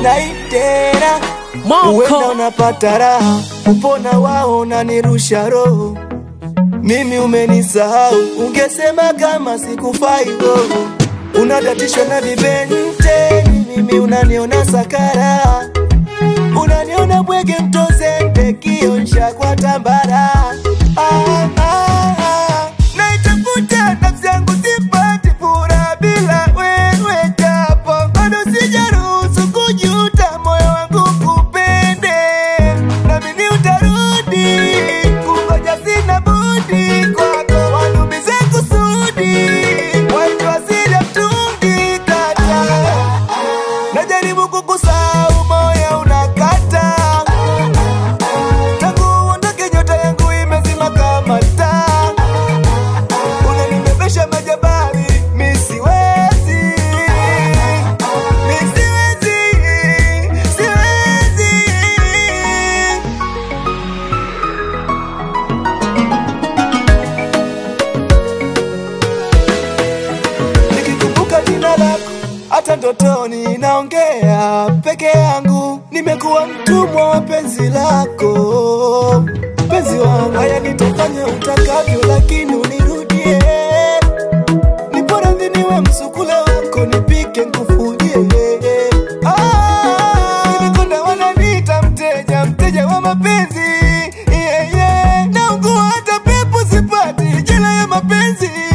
naitera Moko. uenda unapata raha upona wao unanirusha roho mimi umenisahau ungesema kama sikufai roho unadatishwa na vibenteni mimi unaniona sakara unaniona bwege mtozende kionsha kwa tambara ah, ah, ah. naitafuta nafsi yangu sipati furaha bila wewe japo bado sijaruhusu kujuta moyo wangu kupende namini utarudi kungoja sina budi kwako walumize kusudi wajua zile mtungi kata najaribu kukusahau moyo unakata tangu uondoke nyota yangu imezima kama taa unanibebesha majabali mi siwezi mi siwezi siwezi nikikumbuka jina lako hata ndotoni naongea peke yangu nimekuwa mtumwa wa penzi lako penzi wangu haya nitafanya utakavyo lakini unirudie niporadhi niwe msukule wako nipike nkufujie Ah, nimekonda wananiita mteja mteja wa mapenzi yeah, yeah. naugua hata pepo sipati jela ya mapenzi